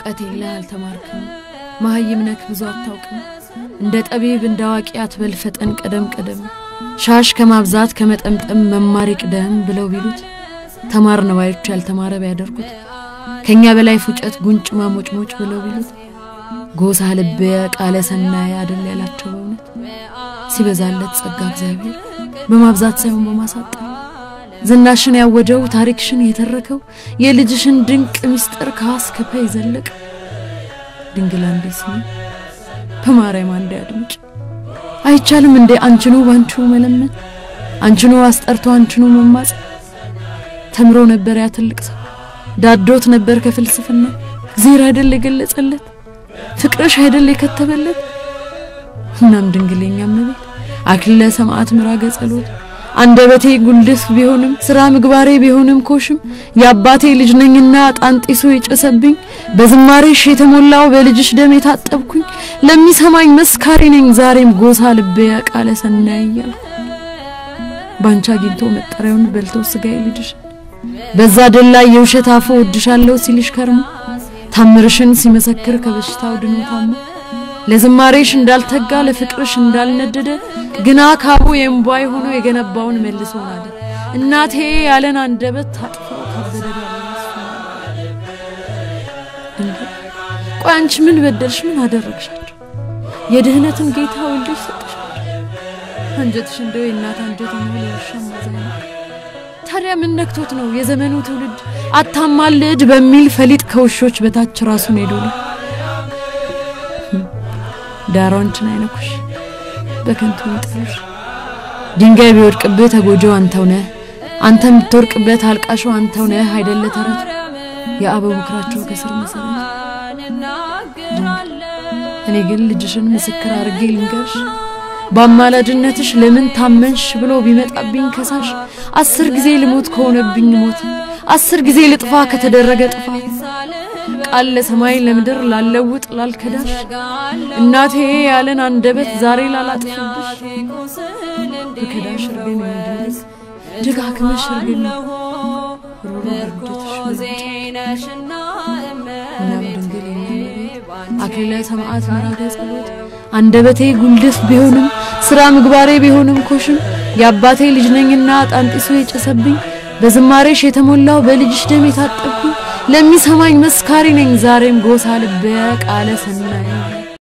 እውቀት የለህ አልተማርክም፣ መሀይም ነክ ብዙ አታውቅም። እንደ ጠቢብ እንደ አዋቂ አትበል ፈጠን ቀደም ቀደም፣ ሻሽ ከማብዛት ከመጠምጠም መማር ይቅደም ብለው ቢሉት ተማር ነባዮች ያልተማረ ቢያደርጉት ከኛ በላይ ፉጨት ጉንጭ ማሞጭሞጭ ብለው ቢሉት ጎሳ ልቤ ቃለ ሰናይ አደል ያላቸው በእውነት ሲበዛለት ጸጋ እግዚአብሔር በማብዛት ሳይሆን በማሳጠር ዝናሽን ያወጀው ታሪክሽን የተረከው የልጅሽን ድንቅ ምስጢር ከአስከፈ ይዘለቅ ድንግል አንዴ ስሚ በማርያም አንዴ አድምጭ አይቻልም እንዴ አንችኑ ባንችኑ መለመን አንችኑ አስጠርቶ አንችኑ መማጽ ተምሮ ነበር ያ ትልቅ ሰው ዳዶት ነበር ከፍልስፍና እግዚአብሔር አይደል የገለጸለት ፍቅርሽ አይደል የከተበለት እናም ድንግለኛ እመቤት አክሊለ ሰማዕት ምራገ ጸሎት አንደበቴ ጉልድፍ ቢሆንም ስራ ምግባሬ ቢሆንም ኮሽም የአባቴ ልጅ ነኝና ጣንጢሱ የጨሰብኝ በዝማሬሽ የተሞላው በልጅሽ ደም የታጠብኩኝ ለሚሰማኝ መስካሪ ነኝ ዛሬም ጎሳ ልቤ ቃለ ሰናይ እያልኩ ባንቻ አግኝቶ መጠሪያውን በልተው ስጋዬ ልጅሽ በዛ ደል ላይ የውሸት አፎ ወድሻለሁ ሲልሽ ከርሞ ታምርሽን ሲመሰክር ከበሽታው ድኖ ታሞ ለዝማሬሽ እንዳልተጋ ለፍቅርሽ እንዳልነደደ ግና ካቡ የእምቧይ ሆኖ የገነባውን መልሶ ናደ እናቴ ያለን አንደበት ታጥፎ ካበደ ቆይ አንቺ ምን በደልሽ? ምን አደረግሻቸው? የድህነትን ጌታ ወልደሽ ሰጥሻቸው። አንጀትሽ እንደው የእናት አንጀት ነው ለውሻ ማዘኛ ታዲያ ምን ነክቶት ነው የዘመኑ ትውልድ አታማልድ በሚል ፈሊጥ ከውሾች በታች ራሱን ሄዶ ነው ዳራዎችን አይነኩሽ በከንቱ ይጥሉሽ። ድንጋይ ቢወድቅብህ ተጎጂው አንተው ነህ፣ አንተ የምትወርቅበት አልቃሸው አንተው ነህ አይደለ ተረቱ የአበው ምክራቸው ከስር መሰረት። እኔ ግን ልጅሽን ምስክር አድርጌ ልንገርሽ በአማላጅነትሽ ለምን ታመንሽ ብሎ ቢመጣብኝ ከሳሽ አስር ጊዜ ልሞት ከሆነብኝ ሞት አስር ጊዜ ልጥፋ ከተደረገ ጥፋት ቃል ለሰማይ ለምድር ላለውጥ ላልከዳሽ እናቴ ያለን አንደበት ዛሬ ላላጥፍብሽ ብከዳሽ እርግን እንድንስ ደጋግመሽ እርግን ሮሮ እርግቶሽ እናም ድንግል የእመቤት አክሊለ ሰማዕት መራደ ጸሎት አንደበቴ ጉልድፍ ቢሆንም ስራ ምግባሬ ቢሆንም ኮሽም የአባቴ ልጅ ነኝና ጣንጢሶ የጨሰብኝ በዝማሬሽ የተሞላው በልጅሽ ደም የታጠብኩኝ ለሚሰማኝ መስካሪ ነኝ ዛሬም ጎሳ ልቤ ቃለ ሰናይ